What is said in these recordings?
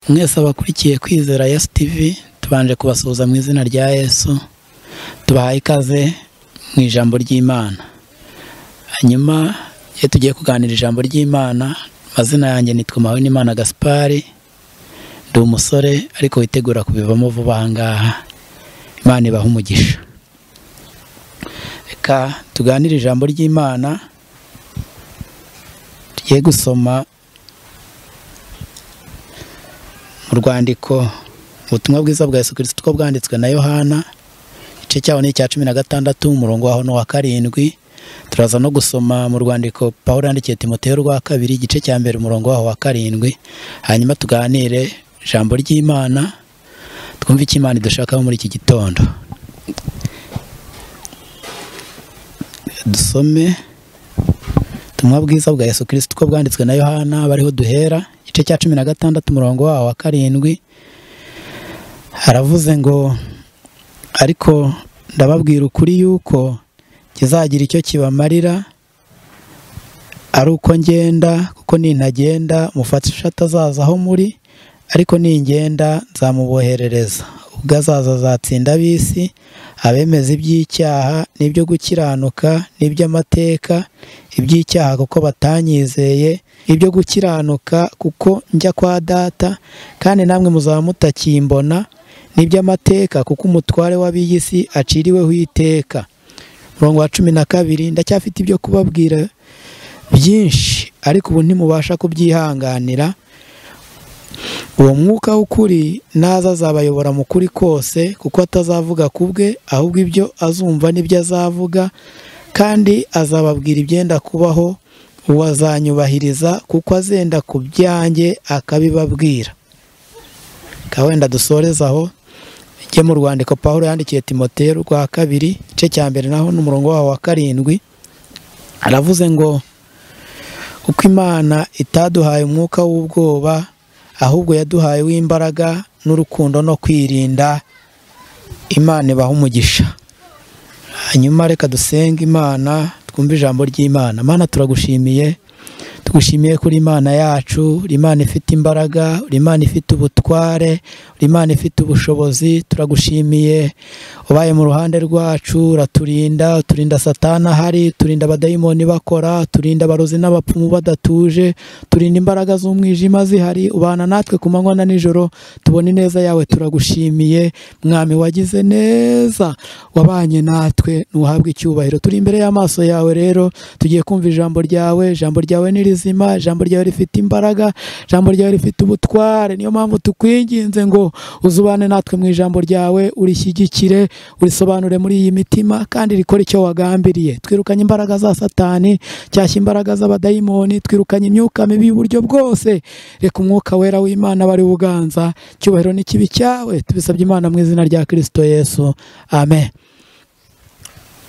mwese abakurikiye kwizera yesu tivi tubanje kubasuhuza mu izina rya yesu tubahaye ikaze mu ijambo ry'imana hanyuma iyo tugiye kuganira ijambo ry'imana amazina yanjye nitwa n'imana gaspari ndi umusore ariko witegura kubivamo vuba aha ngaha imana ibaha umugisha reka tuganire ijambo ry'imana tugiye gusoma mu rwandiko ubutumwa bwiza bwa Yesu Kristo uko bwanditswe na yohana igice cyaho ni icya cumi na gatandatu umurongo waho ni uwa karindwi turaza no gusoma mu rwandiko paul yandikiye timoteo rwa kabiri igice cya mbere umurongo waho wa karindwi hanyuma tuganire ijambo ry'imana twumve icyo imana idushakaho muri iki gitondo dusome ubutumwa bwiza bwa Yesu Kristo uko bwanditswe na yohana bariho duhera igice cya cumi na gatandatu umurongo waho wa karindwi haravuze ngo ariko ndababwira ukuri yuko kizagira icyo kibamarira ari uko ngenda kuko nintagenda umufasha atazaza aho muri ariko ningenda nzamuboherereza ubwo azaza azatsinda ab'isi abemeza iby'icyaha n'ibyo gukiranuka n'iby'amateka iby'icyaha kuko batanyizeye ibyo gukiranuka kuko njya kwa data kandi namwe muzaba mutakimbona n'iby'amateka kuko umutware w'ab'iy'isi aciriweho iteka umurongo wa cumi na kabiri ndacyafite ibyo kubabwira byinshi ariko ubu ntimubasha kubyihanganira uwo mwuka w'ukuri naza azabayobora mu kuri kose kuko atazavuga ku bwe ahubwo ibyo azumva n'ibyo azavuga kandi azababwira ibyenda kubaho uwo azanyubahiriza kuko azenda ku byanjye akabibabwira wenda dusoreza aho ijye mu rwandiko paul yandikiye timoteo rwa kabiri igice cya mbere naho n'umurongo waho wa karindwi aravuze ngo uko imana itaduhaye umwuka w'ubwoba ahubwo yaduhaye w'imbaraga n'urukundo no kwirinda imana ibaha umugisha hanyuma reka dusenge imana twumve ijambo ry'imana imana turagushimiye tugushimiye kuri imana yacu uri imana ifite imbaraga uri imana ifite ubutware uri imana ifite ubushobozi turagushimiye ubaye mu ruhande rwacu uraturinda uturinda satana ahari turinda abadayimoni bakora turinda abarozi n'abapfumu badatuje turinda imbaraga z'umwijima zihari ubana natwe ku manywa na nijoro tubona ineza yawe turagushimiye mwami wagize neza wabanye natwe ntuhabwe icyubahiro turi imbere y'amaso yawe rero tugiye kumva ijambo ryawe ijambo ryawe ni rizima ijambo ryawe rifite imbaraga ijambo ryawe rifite ubutware niyo mpamvu tukwinginze ngo uzubane natwe mu ijambo ryawe urishyigikire urisobanure muri iyi mitima kandi rikora icyo wagambiriye twirukanye imbaraga za satani cyashya imbaraga z'abadayimoni twirukanye imyuka mibi y'uburyo bwose reka umwuka wera w'imana bari uganza icyubahiro n'ikibi cyawe tubisabye imana mu izina rya kirisito yesu amen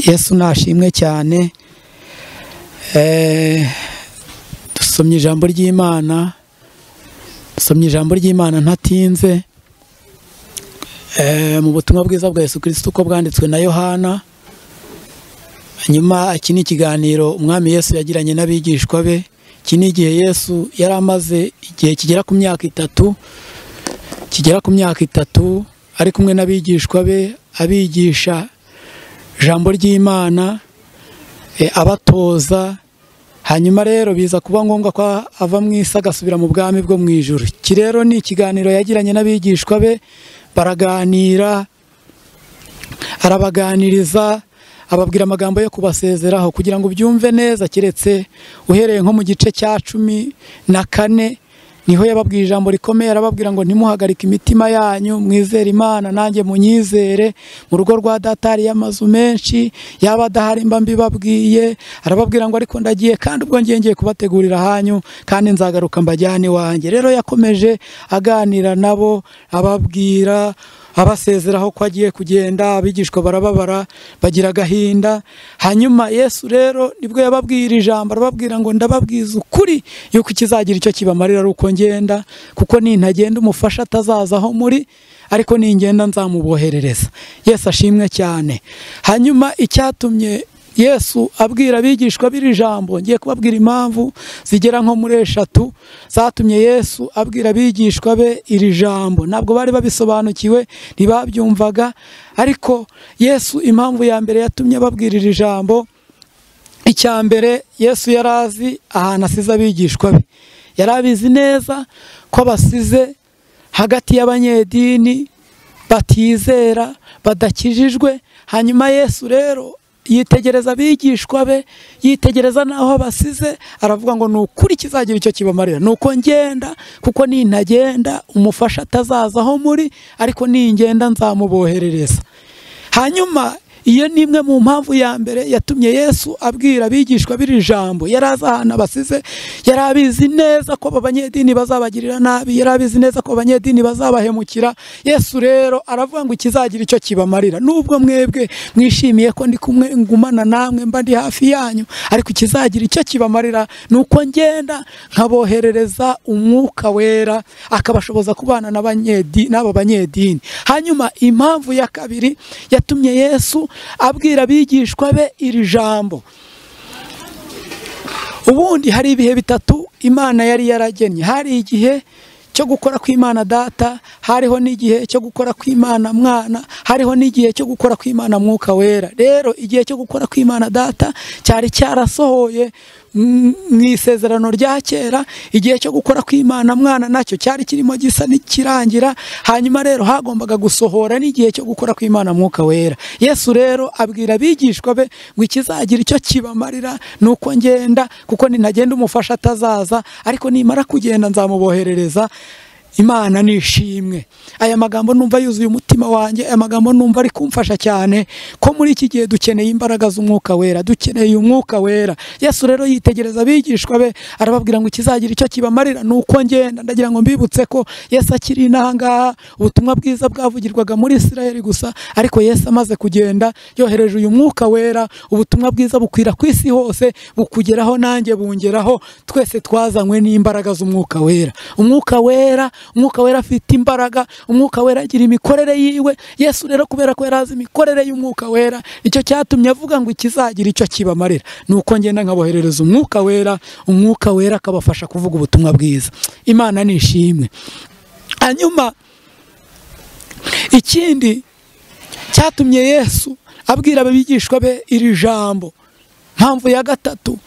yesu nashimwe cyane dusomye ijambo ry'imana dusomye ijambo ry'imana ntatinze mu butumwa bwiza bwa Yesu kirisito uko bwanditswe na yohana hanyuma iki ni ikiganiro umwami yesu yagiranye n'abigishwa be iki ni igihe yesu yari amaze igihe kigera ku myaka itatu kigera ku myaka itatu ari kumwe n'abigishwa be abigisha ijambo ry'imana abatoza hanyuma rero biza kuba ngombwa ko ava mu isi agasubira mu bwami bwo mu ijoro iki rero ni ikiganiro yagiranye n'abigishwa be baraganira arabaganiriza ababwira amagambo yo kubasezeraho kugira ngo ubyumve neza keretse uhereye nko mu gice cya cumi na kane niho yababwira ijambo rikomeye arababwira ngo ntimuhagarike imitima yanyu mwizere imana nanjye munyizere mu rugo rwa data hariyo amazu menshi yaba adahari mba mbibabwiye arababwira ngo ariko ndagiye kandi ubwo ngiye ngiye kubategurira hanyu kandi nzagaruka mbajyane iwanjye rero yakomeje aganira nabo ababwira abasezeraho ko agiye kugenda abigishwa barababara bagira agahinda hanyuma yesu rero nibwo yababwira ijambo arababwira ngo ndababwiza ukuri yuko ikizagira icyo kibamarira ari uko ngenda kuko nintagenda umufasha atazaza aho muri ariko ningenda nzamuboherereza yesu ashimwe cyane hanyuma icyatumye yesu abwira abigishwa b'iri jambo ngiye kubabwira impamvu zigera nko muri eshatu zatumye yesu abwira abigishwa be iri jambo ntabwo bari babisobanukiwe ntibabyumvaga ariko yesu impamvu ya mbere yatumye babwira iri jambo icya mbere yesu yari azi ahantu asize abigishwa be yari abizi neza ko basize hagati y'abanyedini batizera badakijijwe hanyuma yesu rero yitegereza abigishwa be yitegereza n'aho basize aravuga ngo ni ukuri kizagira icyo kibamarira ni uko ngenda kuko nintagenda umufasha atazaza aho muri ariko ningenda nzamuboherereza hanyuma iyo ni imwe mu mpamvu ya mbere yatumye yesu abwira abigishwa b'iri jambo yari azi ahantu abasize yari abizi neza ko abanyedini bazabagirira nabi yari abizi neza ko abanyedini bazabahemukira yesu rero aravuga ngo ikizagira icyo kibamarira nubwo mwebwe mwishimiye ko ndi kumwe ngumana namwe mba ndi hafi yanyu ariko ikizagira icyo kibamarira ni uko ngenda nkaboherereza umwuka wera akabashoboza kubana n'abanyedi- n'aba banyedini hanyuma impamvu ya kabiri yatumye yesu abwira abigishwa be iri jambo ubundi hari ibihe bitatu imana yari yaragennye hari igihe cyo gukora kw'imana data hariho n'igihe cyo gukora kw'imana mwana hariho n'igihe cyo gukora kw'imana mwuka wera rero igihe cyo gukora kw'imana data cyari cyarasohoye mm, mu isezerano rya kera igihe cyo gukora kw'imana mwana nacyo cyari kirimo gisa n'ikirangira hanyuma rero hagombaga gusohora n'igihe cyo gukora kw'imana mwuka wera yesu rero abwira abigishwa be ngo ikizagira icyo kibamarira ni uko ngenda kuko ninagenda umufasha atazaza ariko nimara kugenda nzamuboherereza imana ni ishimwe aya magambo numva yuzuye umutima wanjye aya magambo numva ari kumfasha cyane ko muri iki gihe dukeneye imbaraga z'umwuka wera dukeneye umwuka wera yesu rero yitegereza abigishwa be arababwira ngo ikizagira icyo kibamarira ni uko ngenda ndagira ngo mbibutse ko yesu akiri inaha ngaha ubutumwa bwiza bwavugirwaga muri isirayeli gusa ariko yesu amaze kugenda yohereje uyu mwuka wera ubutumwa bwiza bukwira ku isi hose bukugeraho nanjye bungeraho twese twazanywe n'imbaraga z'umwuka wera umwuka wera umwuka wera afite imbaraga umwuka wera agira imikorere yiwe yesu rero kubera ko yari azi imikorere y'umwuka wera icyo cyatumye avuga ngo ikizagira icyo kibamarira ni uko ngenda nkaboherereza umwuka wera umwuka wera akabafasha kuvuga ubutumwa bwiza imana ni ishimwe hanyuma ikindi cyatumye yesu abwira abigishwa be iri jambo mpamvu ya gatatu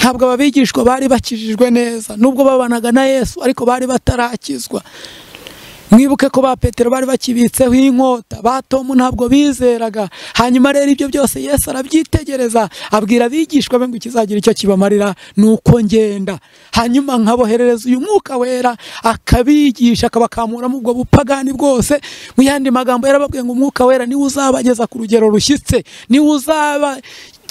ntabwo aba bigishwa bari bakijijwe neza nubwo babanaga na yesu ariko bari batarakizwa mwibuke ko ba petero bari bakibitseho inkota ba tomu ntabwo bizeraga hanyuma rero ibyo byose yesu arabyitegereza abwira abigishwa be ngo ikizagira icyo kibamarira ni uko ngenda hanyuma nkaboherereza uyu mwuka wera akabigisha akabakamuramo ubwo bupagani bwose mu yandi magambo yarababwiye ngo umwuka wera niwe uzabageza ku rugero rushyitse niwe uzaba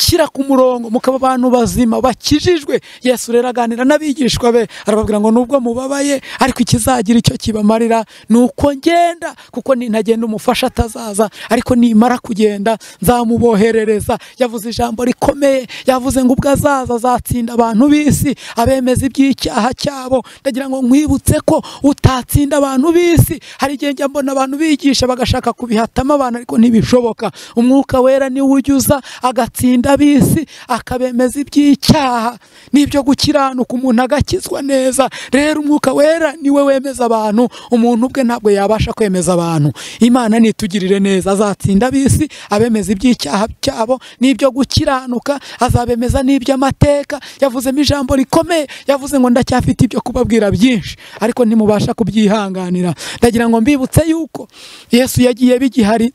shyira ku murongo mukaba abantu bazima bakijijwe yesu rero aganira n'abigishwa be arababwira ngo nubwo mubabaye ariko ikizagira icyo kibamarira ni uko ngenda kuko nintagenda umufasha atazaza ariko nimara kugenda nzamuboherereza yavuze ijambo rikomeye yavuze ngo ubwo azaza azatsinda abantu b'isi abemeza iby'icyaha cyabo ndagira ngo nkwibutse ko utatsinda abantu b'isi hari igihe njya mbona abantu bigisha bagashaka kubihatamo abantu ariko ntibishoboka umwuka wera niwe ujyuza agatsinda ab'isi akabemeza iby'icyaha n'ibyo gukiranuka umuntu agakizwa neza rero umwuka wera niwe wemeza abantu umuntu ubwe ntabwo yabasha kwemeza abantu imana nitugirire neza azatsinda ab'isi abemeza iby'icyaha cyabo n'ibyo gukiranuka azabemeza n'iby'amateka yavuzemo ijambo rikomeye yavuze ngo ndacyafite ibyo kubabwira byinshi ariko ntimubasha kubyihanganira ndagira ngo mbibutse yuko yesu yagiye bigihari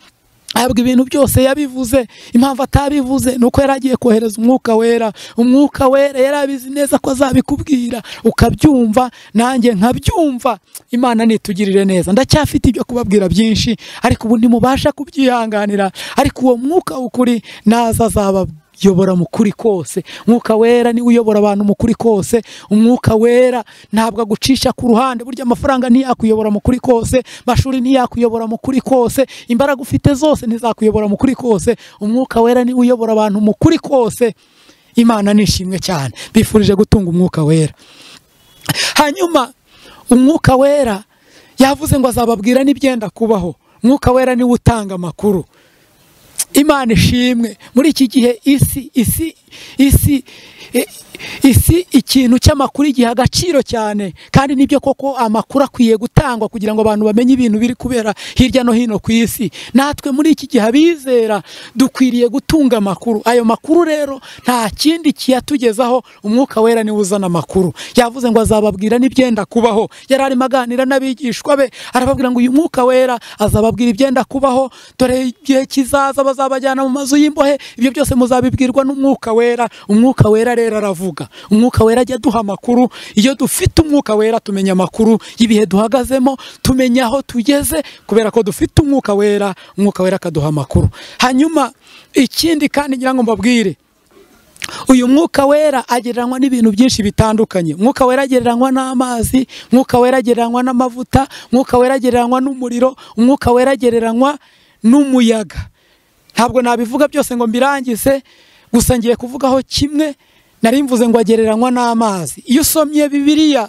ahabwa ibintu byose yabivuze impamvu atabivuze ni uko yari agiye kohereza umwuka wera umwuka wera yari abizi neza ko azabikubwira ukabyumva nanjye nkabyumva imana nitugirire neza ndacyafite ibyo kubabwira byinshi ariko ubu ntimubasha kubyihanganira ariko uwo mwuka w'ukuri naza azaba yobora mu kuri kose umwuka wera niwe uyobora abantu mu kuri kose umwuka wera ntabwo agucisha ku ruhande burya amafaranga ntiyakuyobora mu kuri kose amashuri ntiyakuyobora mu kuri kose imbaraga ufite zose ntizakuyobora mu kuri kose umwuka wera niwe uyobora abantu mu kuri kose imana ni ishimwe cyane bifurije gutunga umwuka wera hanyuma umwuka wera yavuze ngo azababwira n'ibyenda kubaho umwuka wera niwe utanga amakuru imana ishimwe muri iki gihe isi isi isi i- isi ikintu cy'amakuru igiha agaciro cyane kandi nibyo koko amakuru akwiye gutangwa kugira ngo abantu bamenye ibintu biri kubera hirya no hino ku isi natwe muri iki gihe abizera dukwiriye gutunga amakuru ayo makuru rero nta kindi kiyatugezaho umwuka wera niwe uzana amakuru yavuze ngo azababwira n'ibyenda kubaho yari arimo aganira n'abigishwa be arababwira ngo uyu mwuka wera azababwira ibyenda kubaho dore igihe kizaza bazabajyana mu mazu y'imbohe ibyo byose muzabibwirwa n'umwuka wera umwuka wera rero aravuga umwuka wera ajya aduha amakuru iyo dufite umwuka wera tumenya amakuru y'ibihe duhagazemo tumenya aho tugeze kubera ko dufite umwuka wera umwuka wera akaduha amakuru hanyuma ikindi kandi ngira ngo mbabwire uyu mwuka wera agereranywa n'ibintu byinshi bitandukanye mwuka wera agereranywa n'amazi mwuka wera agereranywa n'amavuta mwuka wera agereranywa n'umuriro umwuka wera agereranywa n'umuyaga ntabwo nabivuga byose ngo mbirangize gusa ngiye kuvugaho kimwe nari mvuze ngo agereranywa n'amazi iyo usomye bibiliya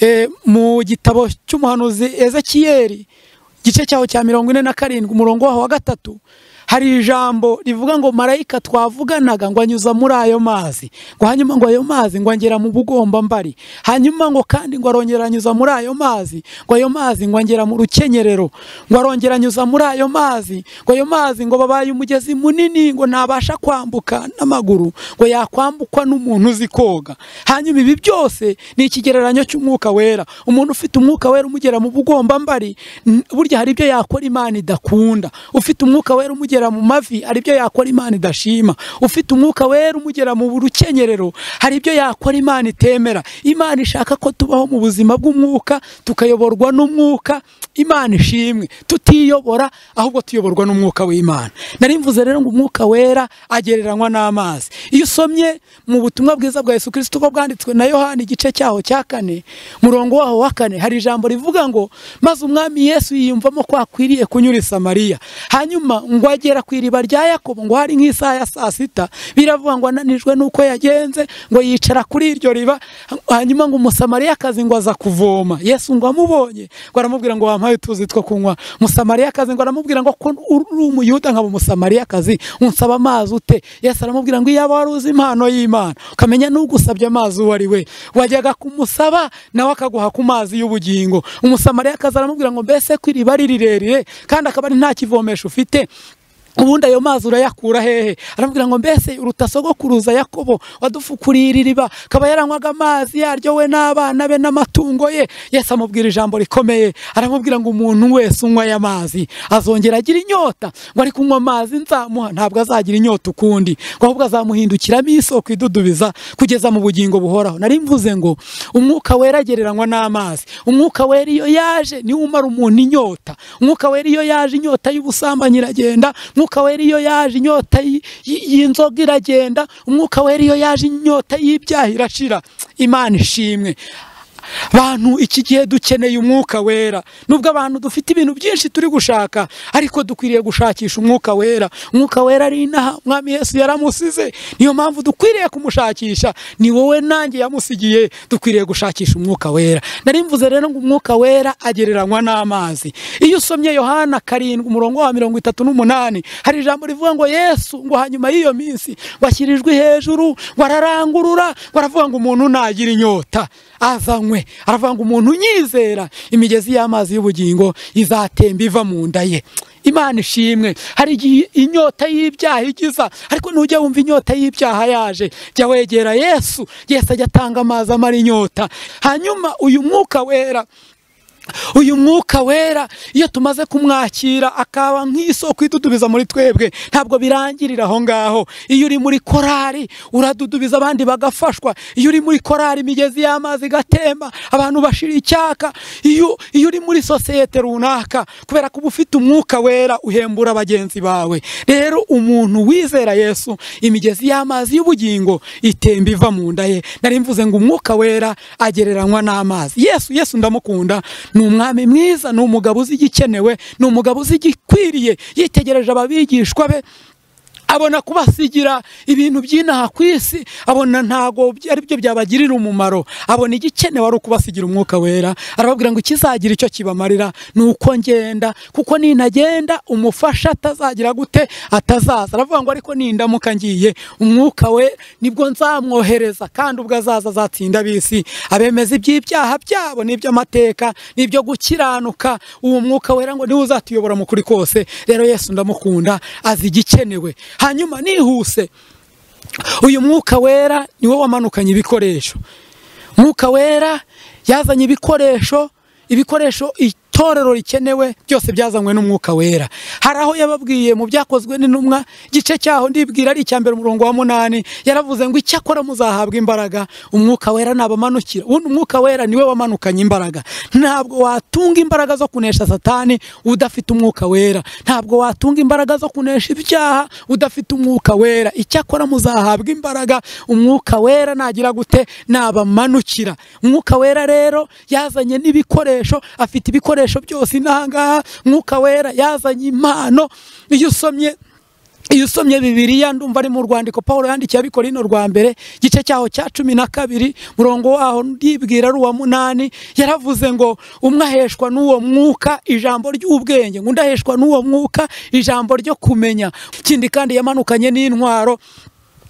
eh, mu gitabo cy'umuhanuzi ezekiyeri igice cyaho cya mirongo ine na karindwi umurongo waho wa gatatu hari ijambo rivuga ngo marayika twavuganaga ngo anyuza muri ayo mazi ngo hanyuma ngo ayo mazi ngo angera mu bugombambari hanyuma ngo kandi ngo arongera anyuza muri ayo mazi ngo ayo mazi ngo angera mu rukenyerero ngo arongera anyuza muri ayo mazi ngo ayo mazi ngo babaye umugezi munini ngo ntabasha kwambuka n'amaguru ngo yakwambukwa n'umuntu uzi koga hanyuma ibi byose ni ikigereranyo cy'umwuka wera umuntu ufite umwuka wera umugera mu bugombambari n- burya hari ibyo yakora imana idakunda ufite umwuka wera umugera mu mavi hari ibyo yakora imana idashima ufite umwuka wera umugera mu rukenyerero hari ibyo yakora imana itemera imana ishaka ko tubaho mu buzima bw'umwuka tukayoborwa n'umwuka imana ishimwe tutiyobora ahubwo tuyoborwa n'umwuka w'imana nari mvuze rero ngo umwuka wera agereranywa n'amazi iyo usomye mu butumwa bwiza bwa yesu kirisito uko bwanditswe na yohani igice cyaho cya kane murongo waho wa kane hari ijambo rivuga ngo maze umwami yesu yiyumvamo ko akwiriye kunyura i samariya hanyuma ngo agera ku iriba rya yakobo ngo hari nk'isaha ya saa sita biravuga ngo ananijwe n'uko yagenze ngo yicara kuri iryo riba hanyuma ngo umusamariyakazi ngo aza kuvoma yesu ngo amubonye ngo aramubwira ngo wampaye utuzi two kunywa umusamariyakazi ngo aramubwira ngo ko uri umuyuda nkaba umusamariyakazi unsaba amazi ute yesu aramubwira ngo iyaba wari uzi impano y'imana ukamenya n'ugusabye amazi uwo ari we wajyaga kumusaba nawe akaguha ku mazi y'ubugingo umusamariyakazi aramubwira ngo mbese ko iriba ari rirerire kandi akaba ari nta kivomesho ufite ubundi ayo mazi urayakura hehe aramubwira ngo mbese uruta sogokuruza yakobo wadufukuriye iri riba akaba yaranywaga amazi yaryo we n'abana be n'amatungo ye yesu amubwira ijambo rikomeye aramubwira ngo umuntu wese unywa aya mazi azongera agira inyota ngo ari kunywa amazi nzamuha ntabwo azagira inyota ukundi ngo ahubwo azamuhindukiramo isoko idudubiza kugeza mu bugingo buhoraho nari mvuze ngo umwuka wera agereranywa n'amazi umwuka wera iyo yaje niwo umara umuntu inyota umwuka wera iyo yaje inyota y'ubusambanyi iragenda umwuka wera iyo yaje inyota y- y- y'inzoga iragenda umwuka wera iyo yaje inyota y'ibyaha irashira imana ishimwe bantu iki gihe dukeneye umwuka wera nubwo abantu dufite ibintu byinshi turi gushaka ariko dukwiriye gushakisha umwuka wera umwuka wera ari inaha umwami yesu yaramusize niyo mpamvu dukwiriye kumushakisha ni wowe nanjye yamusigiye dukwiriye gushakisha umwuka wera nari mvuze rero ngo umwuka wera agereranywa n'amazi iyo usomye yohana karindwi umurongo wa mirongo itatu n'umunani hari ijambo rivuga ngo yesu ngo hanyuma y'iyo minsi ngo ashyirijwe hejuru ngo ararangurura ngo aravuga ngo umuntu nagira inyota azanywe aravuga ngo umuntu unyizera imigezi y'amazi y'ubugingo izatemba iva mu nda ye imana ishimwe hari igihe inyota y'ibyaha igiza ariko nujya wumva inyota y'ibyaha yaje jya wegera yesu yesu ajya atanga amazi amara inyota hanyuma uyu mwuka wera uyu mwuka wera iyo tumaze kumwakira akaba nk'isoko idudubiza muri twebwe ntabwo birangirira aho ngaho iyo uri muri korari uradudubiza abandi bagafashwa iyo uri muri korari imigezi y'amazi igatemba abantu bashira icyaka iyo iyo uri muri sosiyete runaka kubera ko uba ufite umwuka wera uhembura bagenzi bawe rero umuntu wizera yesu imigezi y'amazi y'ubugingo itemba iva mu nda ye nari mvuze ngo umwuka wera agereranywa n'amazi yesu yesu ndamukunda ni umwami mwiza ni umugabo uzi igikenewe ni umugabo uzi igikwiriye yitegereje ababigishwa be abona kubasigira ibintu by'inaha ku isi abona ntabwo by- ari byo byabagirira umumaro abona igikenewe ari ukubasigira umwuka wera arababwira ngo ikizagira icyo kibamarira ni uko ngenda kuko nintagenda umufasha atazagira gute atazaza aravuga ngo ariko nindamuka ngiye umwuka we nibwo nzamwohereza kandi ubwo azaza azatsinda ab'isi abemeza iby'ibyaha byabo n'iby'amateka n'ibyo gukiranuka uwo mwuka wera ngo niwe uzatuyobora mu kuri kose rero yesu ndamukunda azi igikenewe hanyuma nihuse uyu mwuka wera niwe wamanukanye ibikoresho mwuka wera yazanye ibikoresho ibikoresho itorero rikenewe byose byazanywe n'umwuka wera hari aho yababwiye mu byakozwe n'intumwa igice cyaho ndibwira ari icya mbere umurongo wa munani yaravuze ngo icyakora muzahabwa imbaraga umwuka wera nabamanukira ubundi umwuka wera niwe wamanukanye imbaraga ntabwo watunga imbaraga zo kunesha satani udafite umwuka wera ntabwo watunga imbaraga zo kunesha ibyaha udafite umwuka wera icyakora muzahabwa imbaraga umwuka wera nagira gute nabamanukira umwuka wera rero yazanye n'ibikoresho afite ibikoresho byose inahangaha umwuka wera yazanye impano iyo usomye iyo usomye bibiriya ndumva ari mu rwandiko paul yandikiye abikorino rwa mbere igice cyaho cya cumi na kabiri murongo waho ndibwira ari uwa munani yaravuze ngo umwe aheshwa n'uwo mwuka ijambo ry'ubwenge ngo undi aheshwa n'uwo mwuka ijambo ryo kumenya ikindi kandi yamanukanye n'intwaro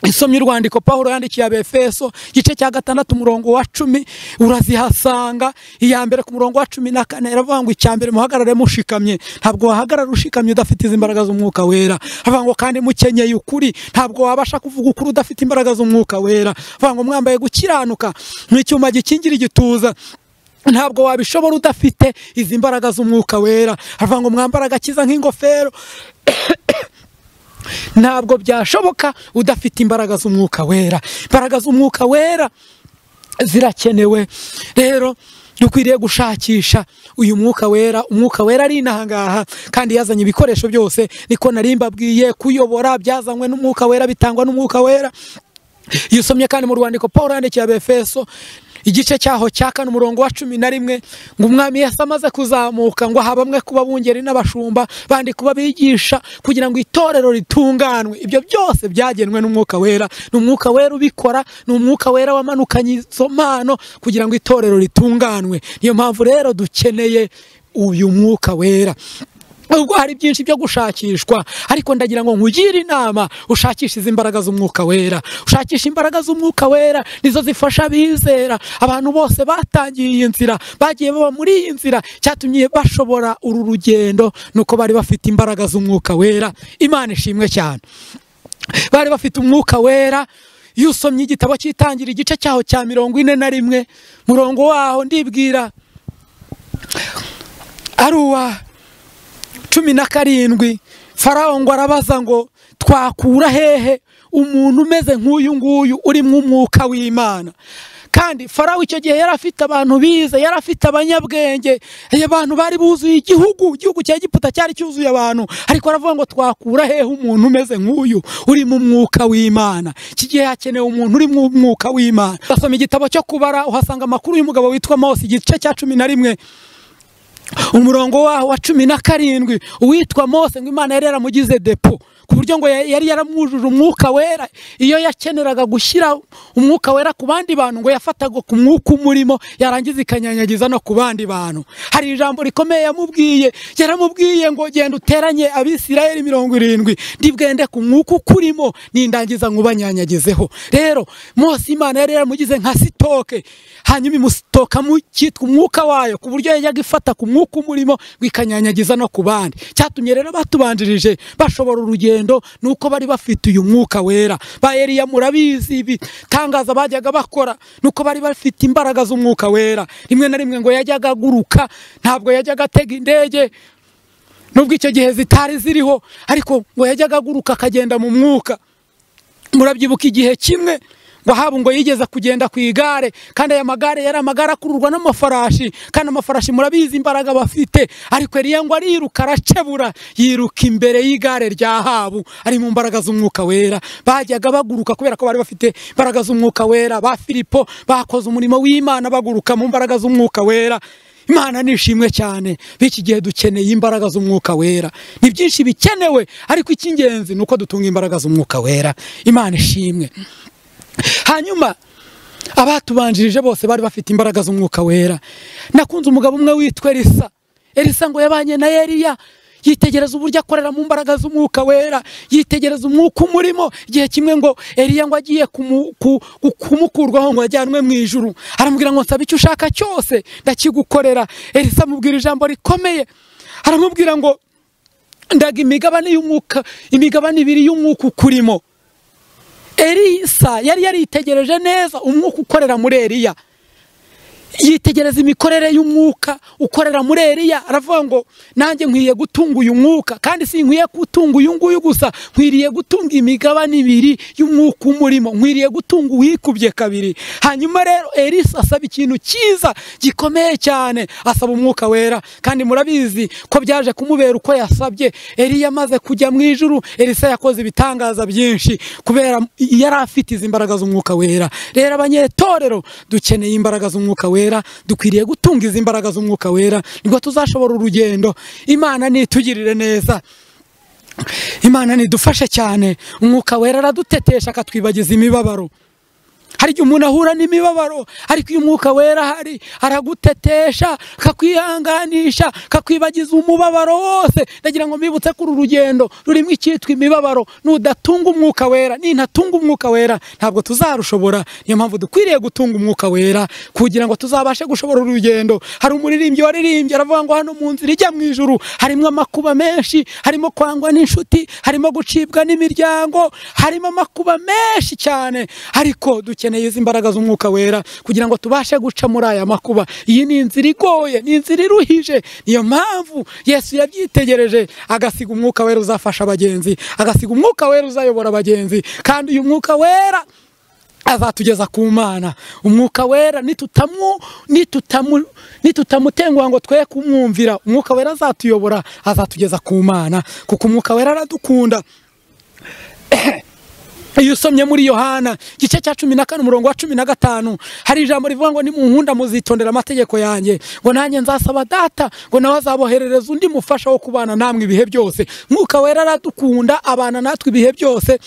isomye urwandiko paul yandikiye abefeso igice cya gatandatu umurongo wa cumi urazihasanga iya mbere ku murongo wa cumi na kane iravuga ngo icya mbere muhagarare mushikamye ntabwo wahagarara ushikamye udafite izi mbaraga z'umwuka wera aravuga ngo kandi mukenyeye ukuri ntabwo wabasha kuvuga ukuri udafite imbaraga z'umwuka wera aravuga ngo mwambaye gukiranuka nk'icyuma gikingira igituza ntabwo wabishobora udafite izi mbaraga z'umwuka wera aravuga ngo mwambare agakiza nk'ingofero ntabwo byashoboka udafite imbaraga z'umwuka wera imbaraga z'umwuka wera zirakenewe rero dukwiriye gushakisha uyu mwuka wera umwuka wera ari inahangaha kandi yazanye ibikoresho byose niko nari mbabwiye kuyobora byazanywe n'umwuka wera bitangwa n'umwuka wera iyo usomye kandi mu rwandiko paul yandikiye abefeso igice cyaho cya kane umurongo wa cumi na rimwe ngo umwami yasa amaze kuzamuka ngo aha bamwe kuba bungeri n'abashumba bandi kuba bigisha kugira ngo itorero ritunganwe ibyo byose byagenwe n'umwuka wera ni umwuka wera ubikora ni umwuka wera wamanukanye izo mpano kugira ngo itorero ritunganwe niyo mpamvu rero dukeneye uyu mwuka wera ubwo hari byinshi byo gushakishwa ariko ndagira ngo nkugire inama ushakishe izi mbaraga z'umwuka wera ushakishe imbaraga z'umwuka wera nizo zifasha abizera abantu bose batangiye iyi nzira bagiye baba muri iyi nzira cyatumye bashobora uru rugendo nuko bari bafite imbaraga z'umwuka wera imana ishimwe cyane bari bafite umwuka wera iyo usomye igitabo cyitangira igice cyaho cya mirongo ine na rimwe murongo waho ndibwira ari uwa cumi na karindwi farawo ngo arabaza ngo twakura hehe umuntu umeze nk'uyu nguyu uri mu mwuka w'imana kandi farawo icyo gihe yari afite abantu bize yari afite abanyabwenge abantu bari buzuye igihugu igihugu cya giputa cyari cyuzuye abantu ariko aravuga ngo twakura hehe umuntu umeze nk'uyu uri mu mwuka w'imana iki gihe hakenewe umuntu uri mu mwuka w'imana basoma igitabo cyo kubara uhasanga amakuru y'umugabo witwa mose igice cya cumi na rimwe umurongo waho wa cumi na karindwi uwitwa mose ngo imana yari yaramugize depo ku buryo ngo yari yaramwujuje umwuka wera iyo yakeneraga gushyira umwuka wera ku bandi bantu ngo yafataga ku mwuka umurimo yarangiza ikanyanyagiza no ku bandi bantu hari ijambo rikomeye yamubwiye yaramubwiye ngo genda uteranye abisirayeli mirongo irindwi ndibwende ku mwuka ukurimo nindangiza nkubanyanyagizeho rero mose imana yari yaramugize nka sitoke hanyuma imusitokamo cyitwa umwuka wayo ku buryo yajyaga ifata ku mwuka umwuka umurimo wikanyanyagiza no ku bandi cyatumye rero batubanjirije bashobora urugendo nuko bari bafite uyu mwuka wera ba Eliya murabizi ibi tangaza bajyaga bakora nuko bari bafite imbaraga z'umwuka wera rimwe na rimwe ngo yajyaga aguruka ntabwo yajyaga atega indege nubwo icyo gihe zitari ziriho ariko ngo yajyaga aguruka akagenda mu mwuka murabyibuka igihe kimwe ngo haba ngo yigeze kugenda ku igare kandi aya magare yari amagare akururwa n'amafarashi kandi amafarashi murabizi imbaraga bafite ariko eriya ngo ariruka aracebura yiruka imbere y'igare rya habu ari mu mbaraga z'umwuka wera bajyaga baguruka kubera ko bari bafite imbaraga z'umwuka wera ba filipo bakoze umurimo w'imana baguruka mu mbaraga z'umwuka wera imana nishimwe cyane b'iki gihe dukeneye imbaraga z'umwuka wera ni byinshi bikenewe ariko icy'ingenzi ni uko dutunga imbaraga z'umwuka wera imana ishimwe hanyuma abatubanjirije bose bari bafite imbaraga z'umwuka wera nakunze umugabo umwe witwa elisa elisa ngo yabanye na eliya yitegereza uburyo akorera mu mbaraga z'umwuka wera yitegereza umwuka umurimo igihe kimwe ngo eliya ngo agiye kumu- ku- ku- kumukurwaho ngo ajyanwe mu ijuru aramubwira ngo nsaba icyo ushaka cyose ndakigukorera elisa amubwira ijambo rikomeye aramubwira ngo ndaga imigabane y'umwuka imigabane ibiri y'umwuka ukurimo elisa yari yaritegereje neza umwuka ukorera muri eliya yitegereza imikorere y'umwuka ukorera muri eliya aravuga ngo nanjye nkwiye gutunga uyu mwuka kandi si nkwiye gutunga uyu nguyu gusa nkwiriye gutunga imigabane ibiri y'umwuka umurimo nkwiriye gutunga uwikubye kabiri hanyuma rero elisa asaba ikintu cyiza gikomeye cyane asaba umwuka wera kandi murabizi ko byaje kumubera uko yasabye eliya amaze kujya mu ijuru elisa yakoze ibitangaza byinshi kubera yari afite izi mbaraga z'umwuka wera rero abanyetorero dukeneye imbaraga z'umwuka wera dukwiriye gutunga izi mbaraga z'umwuka wera nibwo tuzashobora urugendo imana nitugirire neza imana nidufashe cyane umwuka wera aradutetesha akatwibagiza imibabaro hari igihe umuntu ahura n'imibabaro ariko iyo umwuka wera ahari aragutetesha akakwihanganisha akakwibagiza umubabaro wose ndagira ngo mbibutse ko uru rugendo rurimo icyitwa imibabaro nudatunga umwuka wera nintatunga umwuka wera ntabwo tuzarushobora niyo mpamvu dukwiriye gutunga umwuka wera kugira ngo tuzabashe gushobora uru rugendo hari umuririmbyi waririmbye aravuga ngo hano mu nzira ijya mu ijuru harimo amakuba menshi harimo kwangwa n'inshuti harimo gucibwa n'imiryango harimo amakuba menshi cyane ariko dukeneye izi mbaraga z'umwuka wera kugira ngo tubashe guca muri aya makuba iyi ni inzira igoye ni inzira iruhije niyo mpamvu yesu yabyitegereje agasiga umwuka wera uzafasha abagenzi agasiga umwuka wera uzayobora abagenzi kandi uyu mwuka wera azatugeza ku mana umwuka wera nitutamu nitutamu nitutamutenguha ngo twe kumwumvira umwuka wera azatuyobora azatugeza ku mana kuko umwuka wera aradukunda iyo usomye muri yohana igice cya cumi na kane umurongo wa cumi na gatanu hari ijambo rivuga ngo nimunkunda muzitondera amategeko yanjye ngo nanjye nzasaba data ngo nawe azaboherereza undi mufasha wo kubana namwe ibihe byose mwuka wera aradukunda abana natwe ibihe byose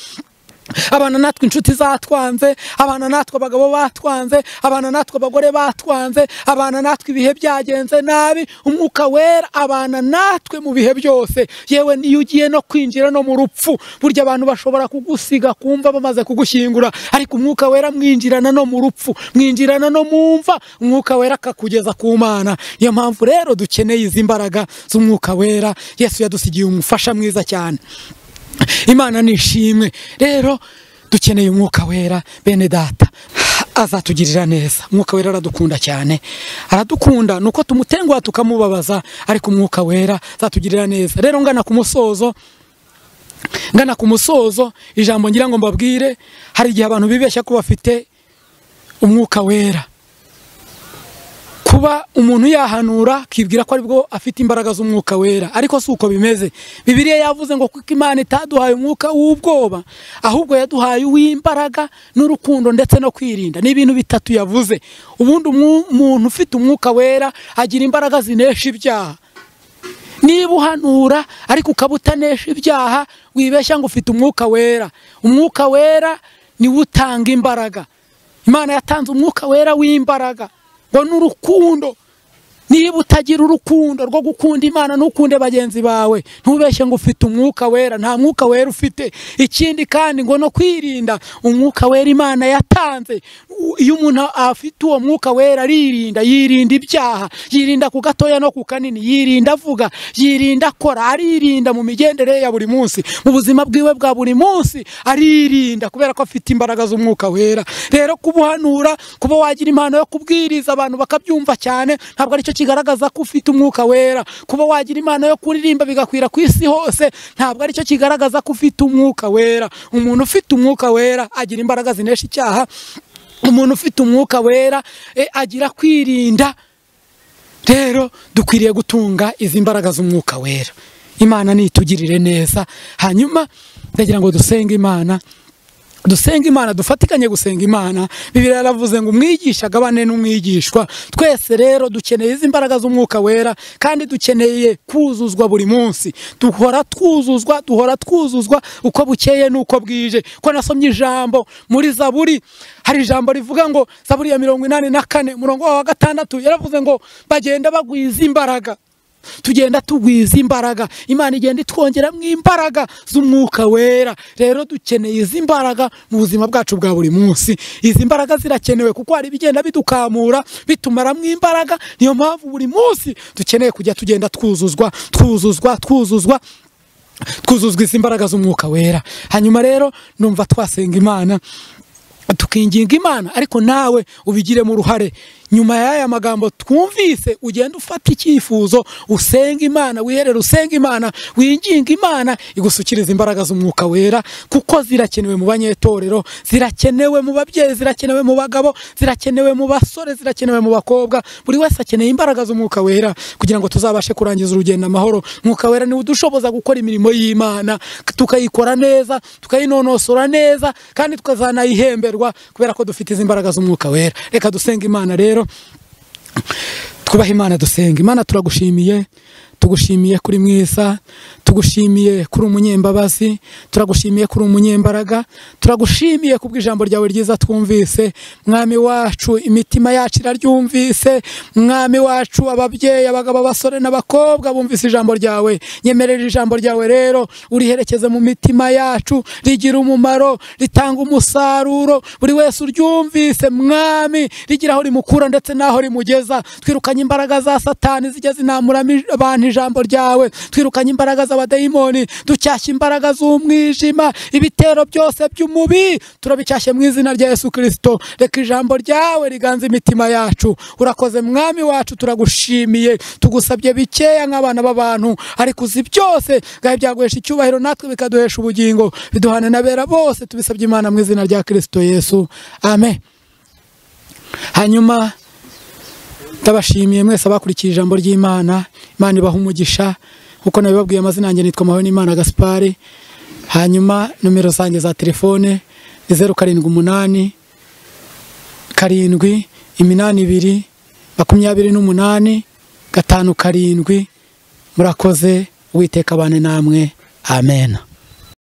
abana natwe inshuti zatwanze abana natwe abagabo batwanze abana natwe abagore batwanze abana natwe ibihe byagenze nabi umwuka wera abana natwe mu bihe byose yewe niyo ugiye no kwinjira no mu rupfu burya abantu bashobora kugusiga kumva bamaze kugushyingura ariko umwuka wera mwinjirana no mu rupfu mwinjirana no mu mva umwuka wera akakugeza ku mana niyo mpamvu rero dukeneye izi mbaraga z'umwuka wera yesu yadusigiye umufasha mwiza cyane imana ni ishimwe rero dukeneye umwuka wera bene data azatugirira neza umwuka wera aradukunda cyane aradukunda ni uko tumutenguha tukamubabaza ariko umwuka wera azatugirira neza rero ngana ku musozo ngana ku musozo ijambo ngira ngo mbabwire hari igihe abantu bibeshya ko bafite umwuka wera kuba umuntu yahanura akibwira ko aribwo afite imbaraga z'umwuka wera ariko si uko bimeze bibiliya yavuze ngo kuko imana itaduhaye umwuka w'ubwoba ahubwo yaduhaye uw'imbaraga n'urukundo ndetse no kwirinda ni ibintu bitatu yavuze ubundi umwu- umuntu ufite umwuka wera agira imbaraga zinesha ibyaha niba uhanura ariko ukaba utanesha ibyaha wibeshya ngo ufite umwuka wera umwuka wera niwo utanga imbaraga imana yatanze umwuka wera w'imbaraga ngo n'urukundo niba utagira urukundo rwo gukunda imana ntukunde bagenzi bawe ntubeshye ngo ufite umwuka wera nta mwuka wera ufite ikindi kandi ngo no kwirinda umwuka wera imana yatanze U- iyo umuntu afite uwo mwuka wera aririnda yirinda ibyaha yirinda ku gatoya no ku kanini yirinda avuga yirinda akora aririnda mu migendere ye ya buri munsi mu buzima bwiwe bwa buri munsi aririnda kubera ko afite imbaraga z'umwuka wera rero kuba uhanura kuba wagira impano yo kubwiriza abantu bakabyumva cyane ntabwo aricyo kigaragaza ko ufite umwuka wera kuba wagira impano yo kuririmba bigakwira ku isi hose ntabwo aricyo kigaragaza ko ufite umwuka wera umuntu ufite umwuka wera agira imbaraga zinesha icyaha umuntu ufite umwuka wera eh, agira kwirinda rero dukwiriye gutunga izi mbaraga z'umwuka wera imana nitugirire neza hanyuma ndagira ngo dusenge imana dusenga imana dufatikanye gusenga imana bibiri yaravuze ngo umwigisha agabane n'umwigishwa twese rero dukeneye izi mbaraga z'umwuka wera kandi dukeneye kuzuzwa buri munsi duhora twuzuzwa duhora twuzuzwa uko bukeye n'uko bwije ko nasomye ijambo muri zaburi hari ijambo rivuga ngo zaburi ya mirongo inani na kane murongo wa gatandatu yaravuze ngo bagenda bagwiza imbaraga tugenda tugwiza imbaraga imana igenda itwongeramo imbaraga z'umwuka wera rero dukeneye izi mbaraga mu buzima bwacu bwa buri munsi izi mbaraga zirakenewe kuko hari ibigenda bidukamura bitumaramo imbaraga niyo mpamvu buri munsi dukeneye kujya tugenda twuzuzwa twuzuzwa twuzuzwa twuzuzwa izi mbaraga z'umwuka wera hanyuma rero numva twasenga imana tukinginga imana ariko nawe ubigiremo uruhare nyuma y'aya magambo twumvise ugenda ufata icyifuzo usenga imana wiherere usenga imana winginga imana igusukiriza imbaraga z'umwuka wera kuko zirakenewe mu banyetorero zirakenewe mu babyeyi zirakenewe mu bagabo zirakenewe mu basore zirakenewe mu bakobwa buri wese akeneye imbaraga z'umwuka wera kugira ngo tuzabashe kurangiza urugendo amahoro umwuka wera niwe udushoboza gukora imirimo y'imana tukayikora neza tukayinonosora neza kandi tukazanayihemberwa kubera ko dufite izi mbaraga z'umwuka wera reka dusenga imana rero twubaha imana dusenga imana turagushimiye tugushimiye kuri mwiza tugushimiye kuri umunyembabazi turagushimiye kuri umunyembaraga turagushimiye kubwo ijambo ryawe ryiza twumvise mwami wacu imitima yacu iraryumvise mwami wacu ababyeyi abagabo abasore n'abakobwa bumvise ijambo ryawe nyemerera ijambo ryawe rero uriherekeze mu mitima yacu rigira umumaro ritanga umusaruro buri wese uryumvise mwami rigira aho rimukura ndetse n'aho rimugeza twirukanye imbaraga za satani zijya zinamuramo abantu ijambo ryawe twirukanye imbaraga z'abadayimoni ducyashya imbaraga z'umwijima ibitero byose by'umubi turabicyashye mu izina rya yesu kirisito reka ijambo ryawe riganza imitima yacu urakoze mwami wacu turagushimiye tugusabye bikeya nk'abana b'abantu ariko uzi byose ngaho byaguhesha icyubahiro natwe bikaduhesha ubugingo biduhana n'abera bose tubisabye imana mu izina rya kirisito yesu amen hanyuma ndabashimiye mwese abakurikiye ijambo ry'imana imana ibaha umugisha nkuko nabibabwiye amazina yanjye nitwa mahoni imana gaspari hanyuma nomero zanjye za telefone ni zeru karindwi umunani karindwi iminani ibiri makumyabiri n'umunani gatanu karindwi murakoze uwiteka abane namwe amen